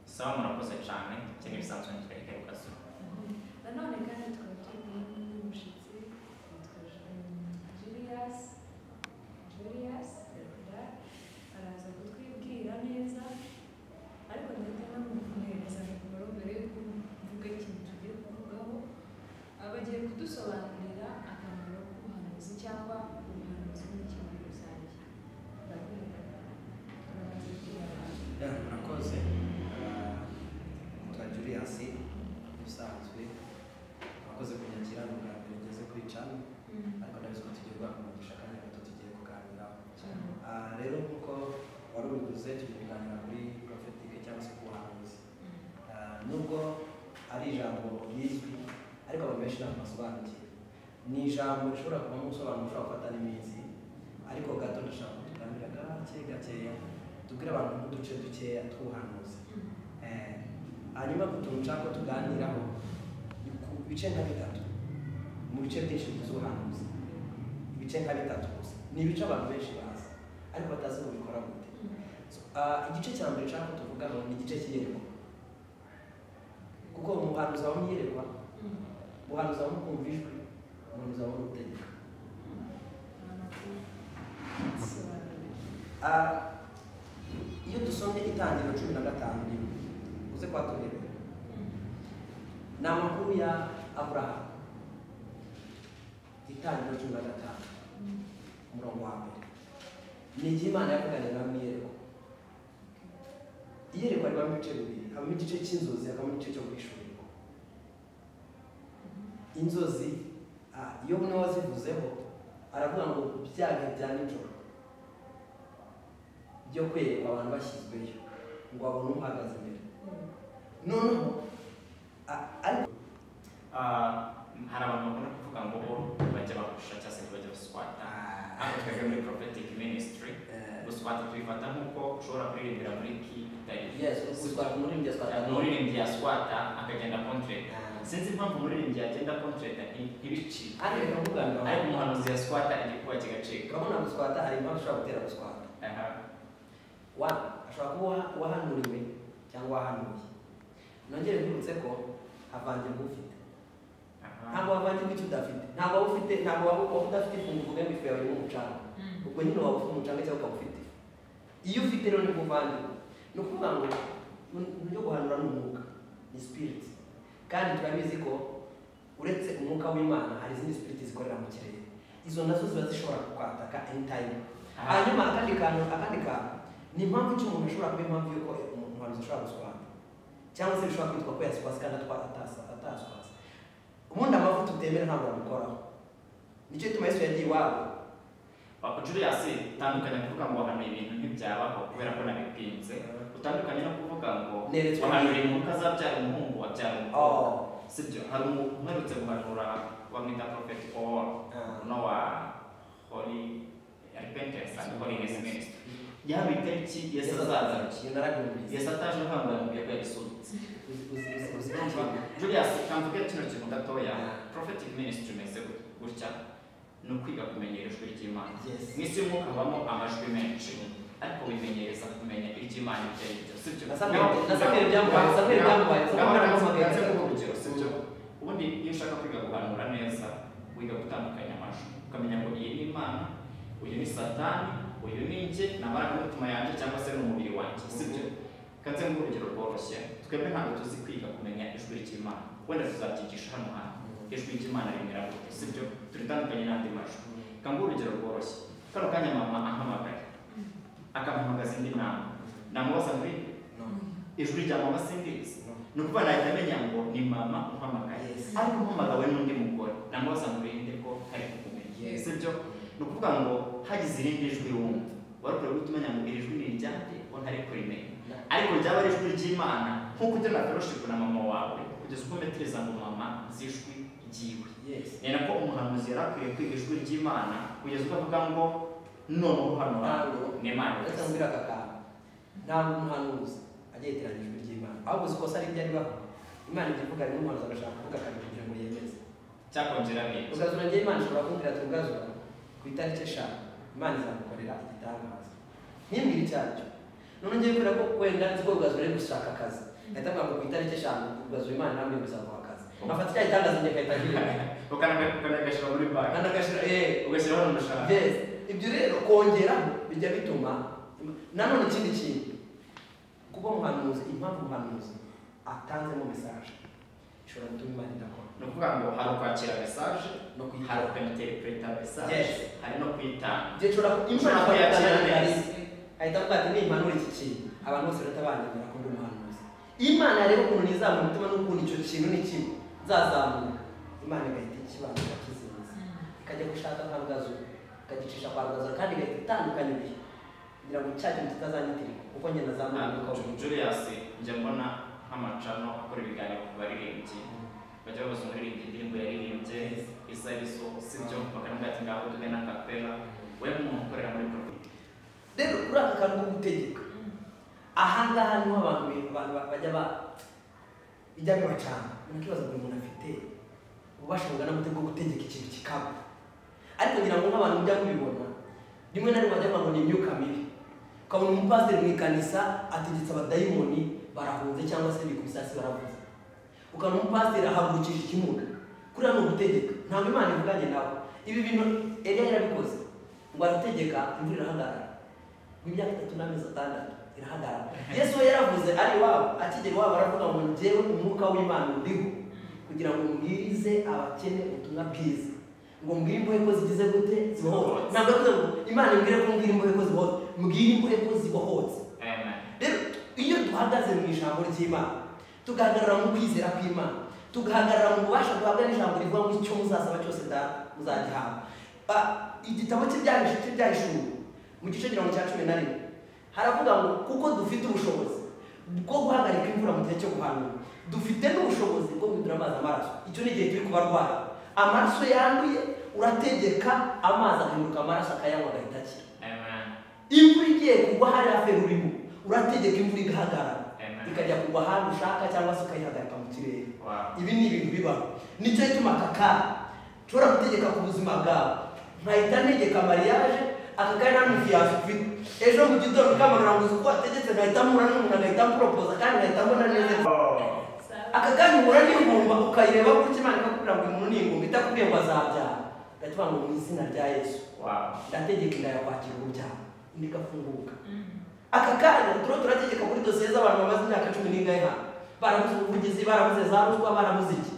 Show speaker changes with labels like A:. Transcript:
A: somo na posvećanje, će mi sam sam čekaj u kasu.
B: Nanone kandi twakiriye n'umushyitsi witwa Julius Julius Revera araza kutwibwira neza ariko ndetse namuhereza nimero mbere y'uko mvuga ikintu tugiye kuvugaho aba agiye kudusobanurira akamaro k'ubuhanuzi cyangwa ubuhanuzi n'icyo muri rusange
C: Yeah, murakoze twa Julius usanzwe murakoze kunyakira ni ubwa mbere ngeze kuri cano ariko ndabizi ko tugiye guhabwa umugisha kandi gato tugiye kuganiraho Ah, rero nk'uko wari ubivuze tugiye kuganira kuri prophetike cyangwa se ku buhanuzi Ah, nubwo ari ijambo rizwi ariko abantu benshi ntabwo basobanukiwe ni ijambo rishobora kuvamo ubusobanuro ushobora gufata n'iminsi ariko gato ndashaka kutuganira gake gakeya tubwire abantu nk'uduce dukeya tw'ubuhanuzi Eh, hanyuma utuntu nshaka ko tuganiraho ni ku bice nka bitatu mu bice byinshi bigize ubuhanuzi ibice nka bitatu gusa ni ibice abantu benshi bazi ariko batazi ngo bikora gute So, ah, igice cya mbere nshaka ko tuvugaho ni igice cy'iyerekwa kuko umuhanuzi wabona iyerekwa umuhanuzi wabona ukumva ijwi umuhanuzi wabona utegeka Ah, iyo dusomye itangiriro cumi na gatanu rimwe uze kwatumirwa ni amakuru ya aburahamu itangiriro cumi na gatanu umurongo wa mbere ni igihe imana yavuganiye nawe iyerekwa iyerekwa ribamo ibice bibiri habamo igice cy'inzozi hakabamo igice cyo kwishurirwa inzozi ah, iyo umwe wazivuzeho aravuga ngo bya bihe bya nijoro byo kwereka abantu bashyizweyo ngo babone umuhagaze imbere noneho a- ariko
A: Hari abantu bakunda kuvuga ngo bo bajya bagusha cyangwa se bajya baswata. Hano twebwe muri prophetic ministry, guswata tubifata nk'uko ushobora kuririmbira muri ki
C: yesu uswara umuririmbyi aswara abantu
A: umuririmbyi yaswata akagenda kontreta sinzi impamvu umuririmbyi yagenda kontreta ntibicike
C: ariko baravuga ngo
A: ariko umuhanuzi yaswata igikuba kigacika
C: urabona guswata hari impamvu ushobora gutera guswata
A: Aha.
C: wa ashobora kuba waha- wahanuriwe cyangwa wahanuye nongere nkwibutse ko havangirwa ufite
A: Aha.
C: ntabwo havangirwa icyo udafite ntabwo waba ufite ntabwo waba waba udafite ifungu uvuga ngo ifu yawe ni umucanga ubwo nyine waba ufite umucanga cyangwa ukaba ufite ifu iyo ufite rero ni kuvangirwa ni ukuvuga ngo uburyo guhanura ni umwuka ni spirit kandi turabizi ko uretse umwuka w'imana hari izindi spirit zikorera mu kirere izo nazo ziba zishobora kukwataka anytime hanyuma akandi kantu akandi kantu ni impamvu ki umuntu ashobora kuba impamvu y'uko umuntu umuhanuzi ashobora guswata cyangwa se bishobora kwitwa ko yaswasa kandi atwa- atasa- ataswasa ubundi amavuta utemera ntabwo wamukoraho nicyo gituma yesu yagiye iwabo
A: Papa Julius tandukanye kuvuga ngo wahanuye ibintu ntibyabaho kubera ko nabipinze utandukanye no kuvuga ngo
C: Neretswe
A: wahanura
C: n'ibintu.
A: imuka azabyara umuhungu wabyara umukobwa
C: Oh.
A: sibyo hari umuntu uherutse guhanura bamwita prophet Paul uno wa holy repentance and holiness ministry yaba itariki yesu azaza yesu ataje ahangaye mubwiye ko yagisunitse Julius kamvuge kino kintu gatoya prophetic ministry imeze gutya ni ukwiga kumenyera ijwi ry'imana mu isi y'umwuka habamo amajwi menshi ariko wimenyereza kumenya ibyo imana ibyo ari byo sibyo
C: Na Samuel- na Samuel byamubaye- Samuel byamubaye.
A: nze urugero sibyo ubundi iyo ushaka kwiga guhanura neza wiga gutandukanya amajwi ukamenya ngo iyi ni imana uyu ni satani uyu ni njye ni amarangamutima yanjye cyangwa se ni umubiri wanjye sibyo kanze mu urugero rworoshye twebwe ntabwo tuzi kwiga kumenya ijwi ry'imana wenda tuzabyigisha hano hantu ijwi ry'imana rimera gute sibyo turitandukanye n'andi majwi Kanguha urugero rworoshye. Kano kanya mama ahamagaye. Akampamagaza indi nama. Namubaza muri ijwi rya mama sindizi. Ni ukuvuga nahita amenya ngo ni mama umpamagaye.
C: Yes.
A: Ariko umpamagawe n'undi mugore. Namubaza ngo irinde ko hari kukumenya.
C: Yes.
A: Si byo? Ni ukuvuga ngo hagize irindi jwi wumva. Wari ukwiye guhita umenya ngo iri jwi ni iryande ko ntari kurimenya. Ariko ryaba ari ijwi ry'Imana nk'uko ugirana fellowship na mama wawe kugeza ubwo umetereza ngo mama nzi ijwi ryiwe ni nako umuhanuzi yari akwiye kwiga ijwi ry'imana kugeza ubwo avuga ngo none ubu hano hantu ni imana ivuze."
C: ntabwo umuhanuzi ajya yitiranya ijwi ry'imana ahubwo uzi kosa n'ibyo aribaho imana ibyo ivuga rimwe umuhanuzi agashaka kuvuga kandi kugira ngo yemeze
A: cyakongera neza
C: ubwazura njye imana ishobora kumbwira ati ubwazura ku itariki eshanu imana izamukorera igitangaza ntimbwire icyo ari cyo none ngiye kubwira ko wenda nzi ko ubwazura ari gushaka akazi ahita avuga ngo ku itariki eshanu ubaza imana namwe muzaba kuwa kazi nkafata cya gitangaza njye agahita agira
A: ukanagashyira muri banki
C: kandi agashyira eee
A: ugashyiraho n'umushahara
C: yes ibyo rero kongeraho bijya bituma nanone ikindi kintu kuba umuhanuzi impamvu umuhanuzi atanzemo mesaje ishobora gutuma imana idakora
A: ni ukuvuga ngo hari ukwakira mesaje
C: no
A: hari
C: kuyitanga
A: ukaniterepureta mesaje
C: Yes.
A: hari no kuyitanga
C: igihe ushobora ku- imvura
A: Ushobora kuyakira
C: akayakira
A: neza.
C: neza ahita avuga ati nimpanura iki kintu abantu bose bahita banyemera ko ndi umuhanuzi imana rero ukuntu nizamura umutima n'ukuntu icyo kintu ni kimwe nzazamuka imana igahita ikibanza kizimiza ikajya gushaka kwa rwazura ikagicisha kwa rwazura kandi igahita itandukanya ibihe kugira ngo cya kintu kitazanyitirika kuko njye nazamura
A: Ntabwo
C: umwuka
A: Julius njya mbona nk'amacano akora ibiganiro ku baririmbyi bajya babaza umuririmbyi indirimbo yaririmbye isa biso sibyo bakavuga ati ngaho tuge na kapela we nk'umuntu ukorera muri porofi
C: rero uriya akantu ko gutegeka ahangaha niho abantu be- abantu ba- bajya ba bijya bibacana unakibaza buri muntu afite ububasha bungana bute bwo gutegeka ikintu kikaba ariko ngira ngo nk'abantu mujya mubibona rimwe na rimwe bajya ngo ni imyuka mibi ukabona umupasiteri mu ikanisa ategetse abadayimoni barahunze cyangwa se bikubisasi baravuze ukabona umupasiteri ahagurukije ikimuga kuriya ni ugutegeka ntabwo imana ivuganye nawe ibi bintu eliya yarabikoze ngo arategeka imvura irahagarara imyaka itatu n'amezi atandatu irahagarara yesu we yaravuze ari iwabo akigera iwabo aravuga ngo njyewe umwuka w'imana uriho kugira ngo mbwirize abakene ubutumwa bwiza ngo mbwire imbohe ko zigize gute zibohotse ntabwo yavuze ngo imana imbwire ko mbwira imbohe ko zibohotse mbwira imbohe ko zibohotse rero iyo duhagaze mu ijambo ry'imana tugahagarara mu kwizera kw'imana tugahagarara mu bubasha duhabwa n'ijambo rivuga ngo icyo muzasaba cyose da- muzagihabwa Ba- igitabo cy'ibyahishu cy'ibyahishuwe mu gice kugira ngo cya cumi na rimwe haravuga ngo kuko dufite ubushobozi bwo guhagarika imvura mu gihe cyo guhanura dufite n'ubushobozi bwo guhindura amazi amaraso icyo ni igihe turi kubarwara amaraso yanduye urategeka amazi agahinduka amaraso akayanywa agahita akira imvura igiye kugwa hariya feri urimo urategeka imvura igahagarara ikajya kugwa ahantu ushaka cyangwa se ukayihagarika mu kirere ibi ni ibintu bibaho nicyo gituma aka kanya nshobora gutegeka ku buzima bwawe nkahita ntegeka mariage aka kanya nta muntu yafite ejo mu gitondo ukamanura ngo uzi uko wategetse nkahita mpura n'umuntu agahita amporopoza kandi nkahita mbona neza aka kanya uhura n'ingumba ukayireba gutya imana ikakubwira ngo uyu muntu ni ingumba itakubwiye ngo azabyara ndakivuga ngo mu izina rya yesu ndategeka inda yawe kwakira urubyaro indi igafunguka aka kanya turiho turategeka kuri dosiye z'abantu bamaze imyaka cumi n'ingahe hano barabuze ubuvugizi barabuze za ruswa barabuze iki